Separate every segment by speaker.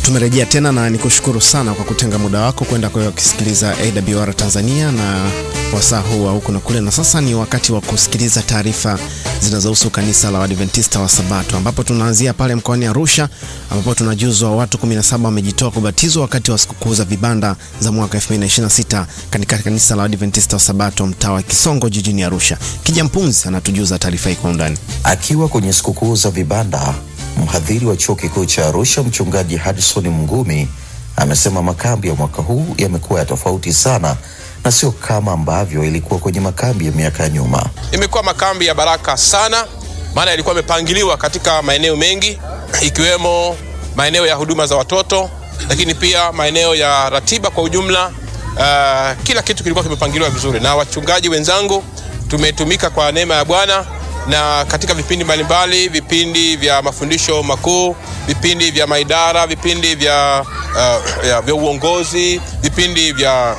Speaker 1: Tumerejea tena na nikushukuru sana kwa kutenga muda wako kwenda kwa kusikiliza AWR Tanzania na wasaa huu wa huku na kule, na sasa ni wakati wa kusikiliza taarifa zinazohusu kanisa la Waadventista wa Sabato, ambapo tunaanzia pale mkoani Arusha, ambapo tunajuzwa watu 17 wamejitoa kubatizwa wakati wa sikukuu za vibanda za mwaka 2026 katika kanisa la Waadventista wa Sabato mtaa wa Kisongo jijini Arusha. Kijampunzi anatujuza taarifa hii kwa undani.
Speaker 2: Akiwa kwenye sikukuu za vibanda, mhadhiri wa chuo kikuu cha Arusha mchungaji Hadison Mngumi amesema makambi ya mwaka huu yamekuwa ya tofauti sana na sio kama ambavyo ilikuwa kwenye makambi ya miaka ya nyuma.
Speaker 3: Imekuwa makambi ya baraka sana, maana yalikuwa yamepangiliwa katika maeneo mengi ikiwemo maeneo ya huduma za watoto, lakini pia maeneo ya ratiba kwa ujumla. Uh, kila kitu kilikuwa kimepangiliwa vizuri, na wachungaji wenzangu tumetumika kwa neema ya Bwana na katika vipindi mbalimbali, vipindi vya mafundisho makuu, vipindi vya maidara, vipindi vya, uh, ya, vya uongozi, vipindi vya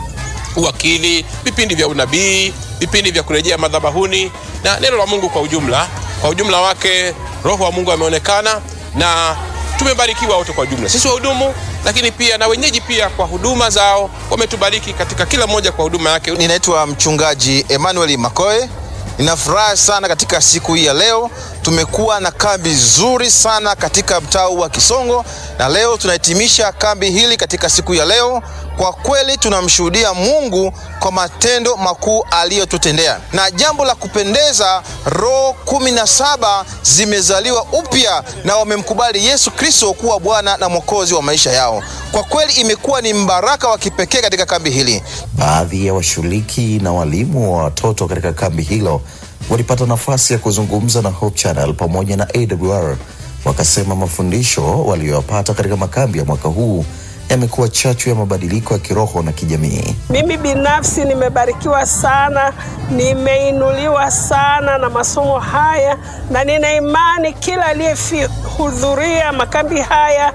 Speaker 3: uwakili, vipindi vya unabii, vipindi vya kurejea madhabahuni na neno la Mungu kwa ujumla. Kwa ujumla wake, Roho wa Mungu ameonekana na tumebarikiwa wote kwa ujumla, sisi wahudumu, lakini pia na wenyeji pia kwa huduma zao, wametubariki katika kila mmoja kwa huduma yake.
Speaker 4: Ninaitwa mchungaji Emmanuel Makoe. Nina furaha sana katika siku hii ya leo. Tumekuwa na kambi nzuri sana katika mtaa wa Kisongo, na leo tunahitimisha kambi hili katika siku ya leo. Kwa kweli tunamshuhudia Mungu kwa matendo makuu aliyotutendea, na jambo la kupendeza, roho kumi na saba zimezaliwa upya na wamemkubali Yesu Kristo kuwa Bwana na Mwokozi wa maisha yao. Kwa kweli imekuwa ni mbaraka wa kipekee katika kambi hili.
Speaker 2: Baadhi ya washiriki na walimu wa watoto katika kambi hilo walipata nafasi ya kuzungumza na Hope Channel pamoja na AWR, wakasema mafundisho waliyoyapata katika makambi ya mwaka huu yamekuwa chachu ya mabadiliko ya kiroho na kijamii.
Speaker 5: Mimi binafsi nimebarikiwa sana, nimeinuliwa sana na masomo haya, na nina imani kila aliyehudhuria makambi haya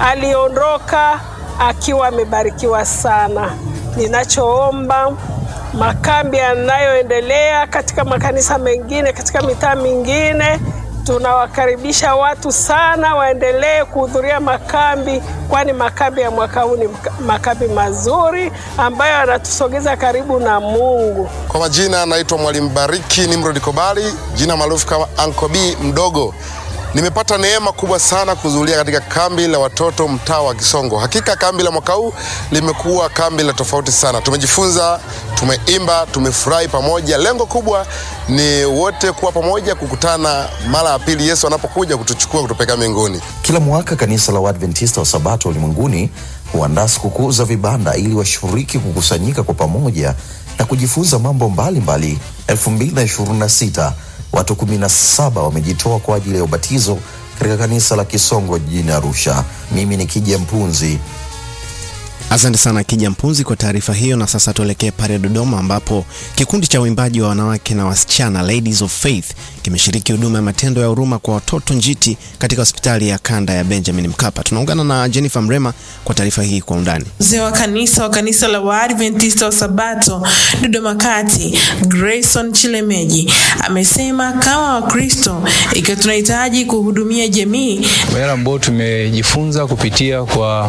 Speaker 5: aliondoka akiwa amebarikiwa sana. Ninachoomba makambi yanayoendelea katika makanisa mengine, katika mitaa mingine tunawakaribisha watu sana waendelee kuhudhuria makambi, kwani makambi ya mwaka huu ni makambi mazuri ambayo yanatusogeza karibu na Mungu.
Speaker 6: Kwa majina naitwa Mwalimu Bariki Nimrod Kobali, jina maarufu kama Uncle B mdogo. Nimepata neema kubwa sana kuhudhuria katika kambi la watoto mtaa wa Kisongo. Hakika kambi la mwaka huu limekuwa kambi la tofauti sana. Tumejifunza, tumeimba, tumefurahi pamoja. Lengo kubwa ni wote kuwa pamoja, kukutana mara ya pili Yesu anapokuja kutuchukua kutupeleka mbinguni.
Speaker 2: Kila mwaka kanisa la Waadventista wa Sabato ulimwenguni huandaa sikukuu za vibanda ili washiriki kukusanyika kwa pamoja na kujifunza mambo mbalimbali. 2026 watu 17 wamejitoa kwa ajili ya ubatizo katika kanisa la Kisongo jijini Arusha. Mimi ni Kija Mpunzi.
Speaker 1: Asante sana Kija Mpunzi kwa taarifa hiyo. Na sasa tuelekee pale Dodoma, ambapo kikundi cha uimbaji wa wanawake na wasichana Ladies of Faith kimeshiriki huduma ya matendo ya huruma kwa watoto njiti katika hospitali ya kanda ya Benjamin Mkapa. Tunaungana na Jennifer Mrema kwa taarifa hii kwa undani.
Speaker 7: Mzee wa kanisa wa kanisa la Waadventista wa Sabato Dodoma Kati, Grayson Chilemeji amesema kama Wakristo, ikiwa tunahitaji kuhudumia jamii,
Speaker 8: yale ambayo tumejifunza kupitia kwa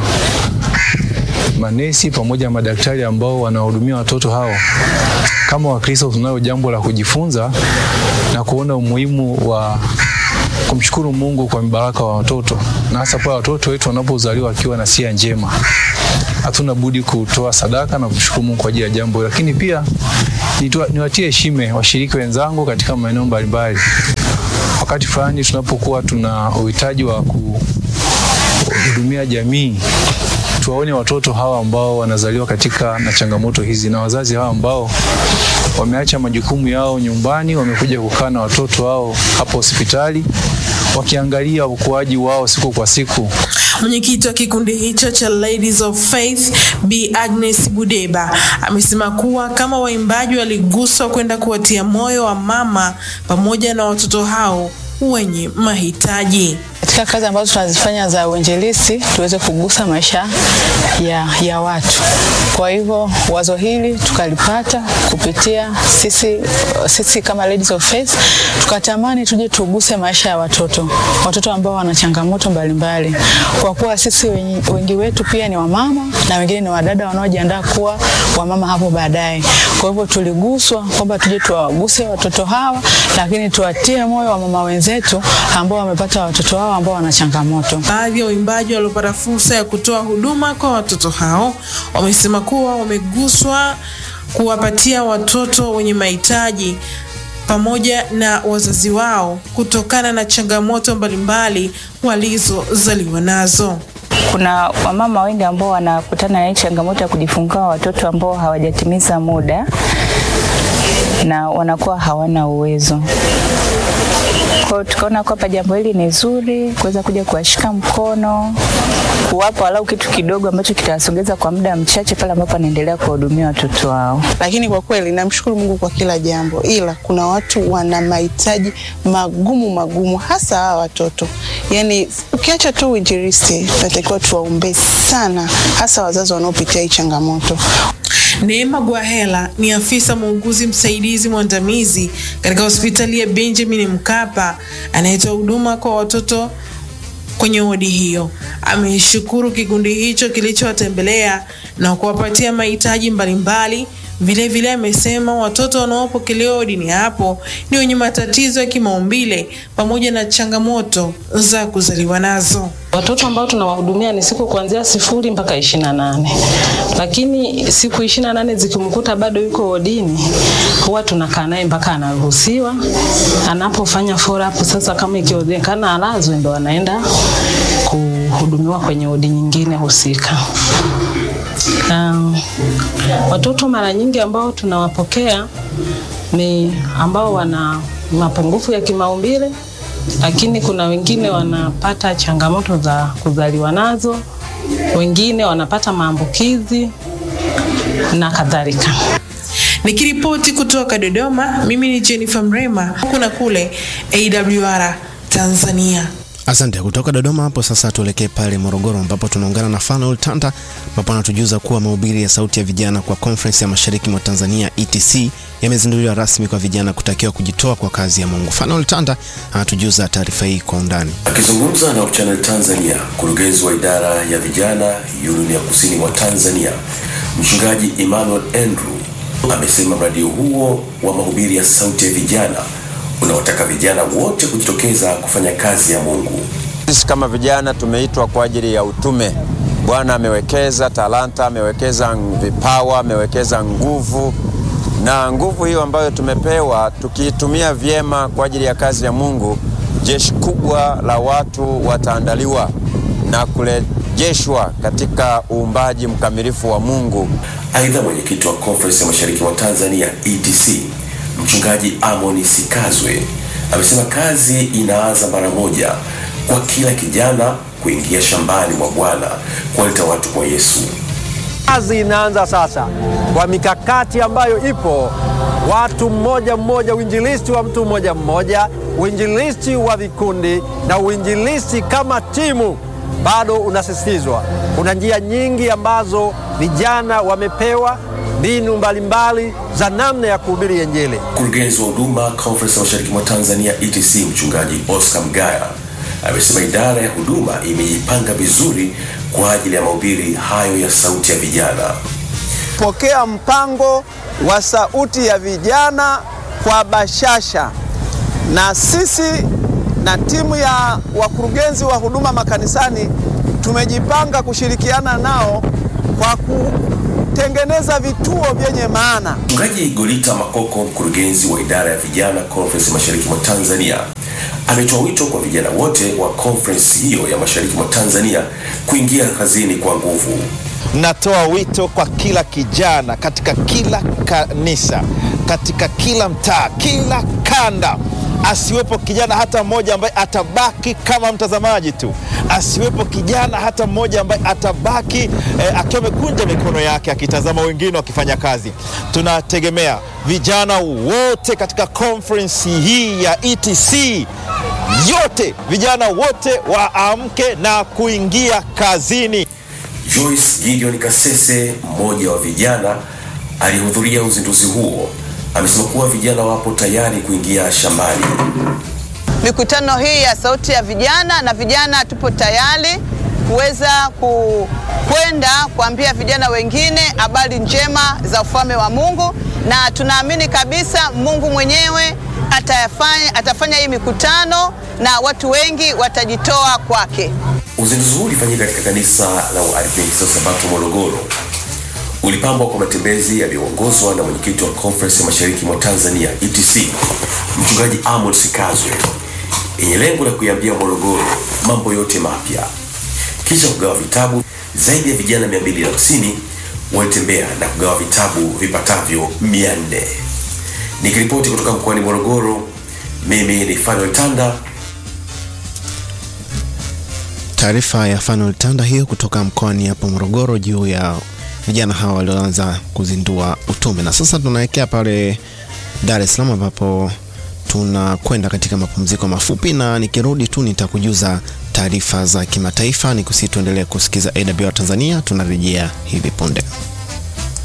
Speaker 8: manesi pamoja na madaktari ambao wanahudumia watoto hao. Kama Wakristo tunayo jambo la kujifunza na kuona umuhimu wa kumshukuru Mungu kwa mibaraka wa watoto, na hasa pale watoto wetu wanapozaliwa wakiwa na sia njema. Hatuna budi kutoa sadaka na kumshukuru Mungu kwa ajili ya jambo, lakini pia niwatie heshima washiriki wenzangu katika maeneo mbalimbali. Wakati fulani tunapokuwa tuna uhitaji wa kuhudumia jamii tuwaone watoto hawa ambao wanazaliwa katika na changamoto hizi na wazazi hawa ambao wameacha majukumu yao nyumbani, wamekuja kukaa na watoto wao hapa hospitali wakiangalia ukuaji wao siku kwa siku.
Speaker 7: Mwenyekiti wa kikundi hicho cha Ladies of Faith Bi Agnes Budeba amesema kuwa kama waimbaji waliguswa kwenda kuwatia moyo wa mama pamoja na watoto hao wenye mahitaji.
Speaker 9: katika kazi ambazo tunazifanya za uinjilisti tuweze kugusa maisha ya, ya watu. Kwa hivyo wazo hili tukalipata kupitia sisi, sisi kama Ladies of Faith tukatamani tuje tuguse maisha ya watoto, watoto ambao wana changamoto mbalimbali, kwa kuwa sisi wengi, wengi wetu pia ni wamama na wengine ni wadada wanaojiandaa kuwa wamama hapo baadaye. Kwa hivyo tuliguswa kwamba tuje tuwaguse watoto hawa, lakini tuwatie moyo wamama wenzetu ambao wamepata watoto wao ambao wana changamoto.
Speaker 7: Baadhi ya waimbaji waliopata fursa ya kutoa huduma kwa watoto hao wamesema kuwa wameguswa kuwapatia watoto wenye mahitaji pamoja na wazazi wao kutokana na changamoto mbalimbali walizozaliwa nazo.
Speaker 10: Kuna wamama wengi ambao wanakutana na hii changamoto ya kujifungua watoto ambao hawajatimiza muda na wanakuwa hawana uwezo. Kwa hiyo tukaona kwamba jambo hili ni zuri kuweza kuja kuwashika mkono, kuwapa walau kitu kidogo ambacho kitawasogeza kwa muda mchache pale ambapo wanaendelea kuwahudumia watoto wao.
Speaker 11: Lakini kwa kweli namshukuru Mungu kwa kila jambo, ila kuna watu wana mahitaji magumu magumu, hasa hawa watoto. Yani ukiacha tu uinjilisti, tunatakiwa tuwaombee sana, hasa wazazi wanaopitia hii changamoto.
Speaker 7: Neema Gwahela ni afisa muuguzi msaidizi mwandamizi katika hospitali ya Benjamin Mkapa anayetoa huduma kwa watoto kwenye wodi hiyo. Ameshukuru kikundi hicho kilichowatembelea na kuwapatia mahitaji mbalimbali. Vilevile amesema watoto wanaopokelewa wodini hapo ni wenye matatizo ya kimaumbile pamoja na changamoto za kuzaliwa nazo.
Speaker 12: Watoto ambao tunawahudumia ni siku kuanzia sifuri mpaka ishirini na nane lakini siku ishirini na nane zikimkuta bado yuko wodini, huwa tunakaa naye mpaka anaruhusiwa. Anapofanya follow up sasa, kama ikionekana alazwe, ndo anaenda kuhudumiwa kwenye wodi nyingine husika. Um, watoto mara nyingi ambao tunawapokea ni ambao wana mapungufu ya kimaumbile lakini kuna wengine wanapata changamoto za kuzaliwa nazo, wengine wanapata maambukizi na kadhalika.
Speaker 7: Nikiripoti kutoka Dodoma, mimi ni Jennifer Mrema, huku na kule AWR Tanzania.
Speaker 1: Asante. Kutoka Dodoma hapo sasa tuelekee pale Morogoro ambapo tunaungana na Fanuel Tanda ambapo anatujuza kuwa mahubiri ya sauti ya vijana kwa Conference ya Mashariki mwa Tanzania ETC yamezinduliwa rasmi kwa vijana kutakiwa kujitoa kwa kazi ya Mungu. Fanuel Tanda anatujuza taarifa hii kwa undani.
Speaker 13: Akizungumza na Channel Tanzania, mkurugenzi wa idara ya vijana Union ya Kusini mwa Tanzania, Mchungaji Emmanuel Andrew amesema mradi huo wa mahubiri ya sauti ya vijana unawataka vijana wote kujitokeza kufanya kazi ya Mungu.
Speaker 14: Sisi kama vijana tumeitwa kwa ajili ya utume. Bwana amewekeza talanta, amewekeza vipawa, amewekeza nguvu, na nguvu hiyo ambayo tumepewa tukiitumia vyema kwa ajili ya kazi ya Mungu, jeshi kubwa la watu wataandaliwa na kurejeshwa katika uumbaji mkamilifu wa Mungu.
Speaker 13: Aidha, mwenyekiti wa Conference ya Mashariki mwa Tanzania ETC Mchungaji Amoni Sikazwe amesema kazi inaanza mara moja kwa kila kijana kuingia shambani mwa Bwana kuwaleta watu kwa Yesu.
Speaker 15: Kazi inaanza sasa kwa mikakati ambayo ipo, watu mmoja mmoja, uinjilisti wa mtu mmoja mmoja, uinjilisti wa vikundi na uinjilisti kama timu bado unasisitizwa. Kuna njia nyingi ambazo vijana wamepewa mbinu mbalimbali za namna ya kuhubiri Injili.
Speaker 13: Mkurugenzi wa huduma Conference ya Mashariki mwa Tanzania ETC Mchungaji Oscar Mgaya amesema idara ya huduma imejipanga vizuri kwa ajili ya mahubiri hayo ya sauti ya vijana.
Speaker 16: Pokea mpango wa sauti ya vijana kwa bashasha, na sisi na timu ya wakurugenzi wa huduma makanisani tumejipanga kushirikiana nao kwa ku tengeneza vituo vyenye maana.
Speaker 13: Mchungaji Golita Makoko, mkurugenzi wa idara ya vijana Conference Mashariki mwa Tanzania, ametoa wito kwa vijana wote wa conference hiyo ya Mashariki mwa Tanzania kuingia kazini kwa nguvu.
Speaker 4: Natoa wito kwa kila kijana katika kila kanisa, katika kila mtaa, kila kanda asiwepo kijana hata mmoja ambaye atabaki kama mtazamaji tu, asiwepo kijana hata mmoja ambaye atabaki eh, akiwa amekunja mikono yake akitazama wengine wakifanya kazi. Tunategemea vijana wote katika conference hii ya ETC
Speaker 17: yote, vijana wote waamke na kuingia kazini.
Speaker 13: Joyce Gideon Kasese, mmoja wa vijana aliyehudhuria uzinduzi huo, amesema kuwa vijana wapo tayari kuingia shambani.
Speaker 18: Mikutano hii ya Sauti ya Vijana na vijana tupo tayari kuweza ku- kwenda kuambia vijana wengine habari njema za ufalme wa Mungu, na tunaamini kabisa Mungu mwenyewe atafanya, atafanya hii mikutano na watu wengi watajitoa kwake.
Speaker 13: Uzinduzi huu ulifanyika katika kanisa la Waadventista wa Sabato Morogoro. Ulipambwa kwa matembezi yaliyoongozwa na mwenyekiti wa Conference ya Mashariki mwa Tanzania ETC, mchungaji Amos Kazwe, yenye lengo la kuiambia Morogoro mambo yote mapya, kisha kugawa vitabu. Zaidi ya vijana 250 walitembea na kugawa vitabu vipatavyo 400. Nikiripoti kutoka mkoani Morogoro, mimi ni Fanuel Tanda.
Speaker 1: Taarifa ya Fanuel Tanda hiyo kutoka mkoani hapo Morogoro juu ya vijana hawa walioanza kuzindua utume. Na sasa tunaelekea pale Dar es Salaam ambapo tunakwenda katika mapumziko mafupi, na nikirudi tu nitakujuza taarifa za kimataifa. Nikusihi tuendelee kusikiza AWR Tanzania, tunarejea hivi punde.